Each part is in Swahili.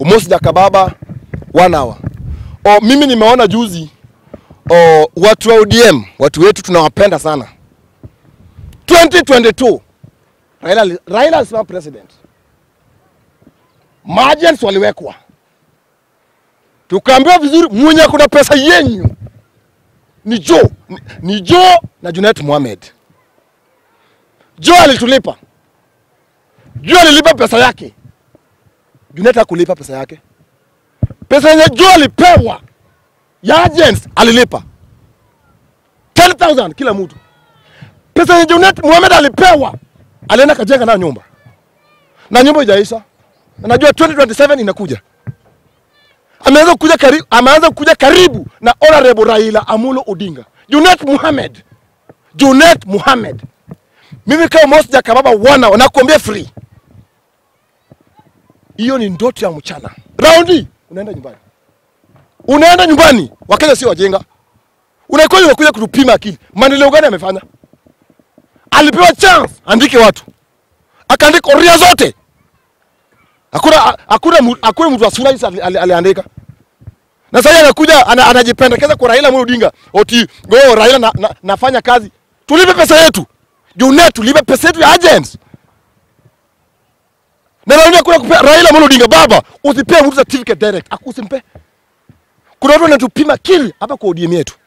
Mosi Jakababa one hour. O, mimi nimeona juzi o, watu wa ODM, watu wetu tunawapenda sana. 2022 Raila, ali- Raila alisimama president, margins waliwekwa, tukaambiwa vizuri, mwenye kuna pesa yenyu ni Joe, ni, ni Joe na Junet Mohamed. Joe alitulipa, Joe alilipa pesa yake, Junet hakulipa pesa yake. Pesa yenye Joe alipewa ya agents alilipa 10,000 kila mtu. Pesa yenye Junet Mohamed alipewa alienda kajenga nayo nyumba na nyumba ijaisha. Na Najua 2027 inakuja. Ameanza kuja karibu, ameanza kuja karibu na honorable Raila Amulo Odinga. Junet Mohamed. Junet Mohamed. Mimi kama Moses Jakababa wana wanakuambia free. Hiyo ni ndoto ya mchana. Raundi unaenda nyumbani. Unaenda nyumbani. Wakenya sio wajinga. Unakuja unakuja kutupima akili. Maendeleo gani amefanya? Alipewa chance andike watu. Akaandika oria zote. Hakuna hakuna mu- hakuna mtu wa sura hizi ali- ali- aliandika. Na sasa anakuja ana, anajipendekeza kwa Raila Amolo Odinga. Oti go Raila na, na, nafanya kazi. Tulipe pesa yetu. Junet tulipe pesa yetu ya agents. Na Raila kuna kupea Raila Amolo Odinga baba, usipee mtu certificate direct. Akusimpe. Kuna watu wanatupima kili hapa kwa ODM yetu.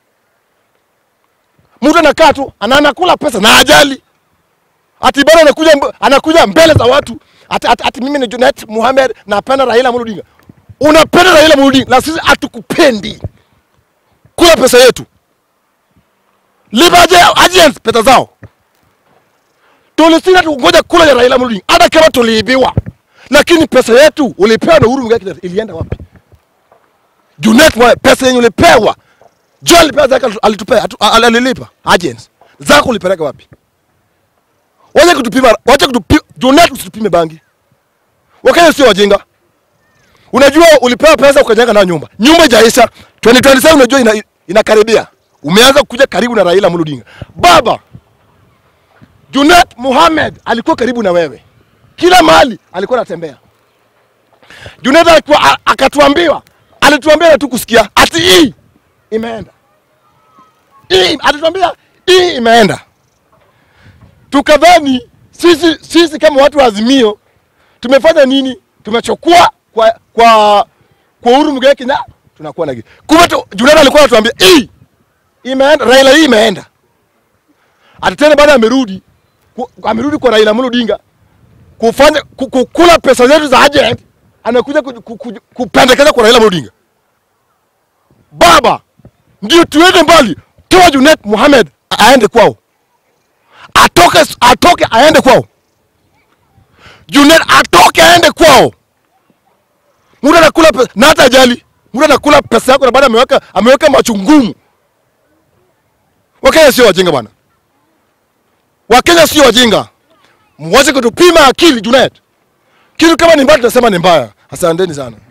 Mtu anakaa tu ana- anakula pesa na ajali. Ati bado anakuja mb- anakuja mbele za watu. Ati, ati, ati mimi ni Junet Mohamed napenda Raila Amolo Odinga. Unapenda Raila Amolo Odinga na sisi hatukupendi. Kula pesa yetu. Lipa aje agents pesa zao. Tulisina tungoja kula ya Raila Amolo Odinga hata kama tuliibiwa. Lakini pesa yetu ulipewa na Uhuru Muigai Kenyatta ilienda wapi? Junet Mohamed pesa yenye ulipewa. Joel alipewa zake alitupea atu- al- alilipa agents. Zako ulipeleka wapi? Wacha kutupima, wacha kutupima, Junet usitupime bangi. Wakenya sio wajinga. Unajua ulipewa pesa ukajenga nayo nyumba. Nyumba haijaisha. 2027 unajua ina, inakaribia. Umeanza kuja karibu na Raila Amolo Odinga. Baba, Junet Mohamed alikuwa karibu na wewe. Kila mahali alikuwa anatembea. Junet alikuwa a- akatuambiwa, alituambia na tu kusikia ati hii imeenda. Hii alituambia hii imeenda. Tukadhani sisi sisi kama watu wa Azimio tumefanya nini? Tumechukua kwa kwa kwa Uhuru Muigai Kenyatta tunakuwa na kitu. Kumbe tu- Junet alikuwa anatuambia hii imeenda, Raila hii imeenda. Ati tena baada amerudi ku- amerudi kwa Raila Amolo Odinga kufanya ku- kukula pesa zetu za agent, anakuja ku- ku- ku- kupendekeza kwa Raila Amolo Odinga. Baba, ndio tuende mbali, toa Junet Mohamed a- aende kwao, atoke atoke aende kwao. Junet atoke aende kwao. Mtu anakula pesa na hata ajali, mtu anakula pesa yako na baada ameweka ameweka machungumu. Wakenya sio wajinga bwana. Wakenya sio wajinga. Mwache kutupima akili Junet. Kitu kama ni mbaya tunasema ni mbaya. Asanteni sana.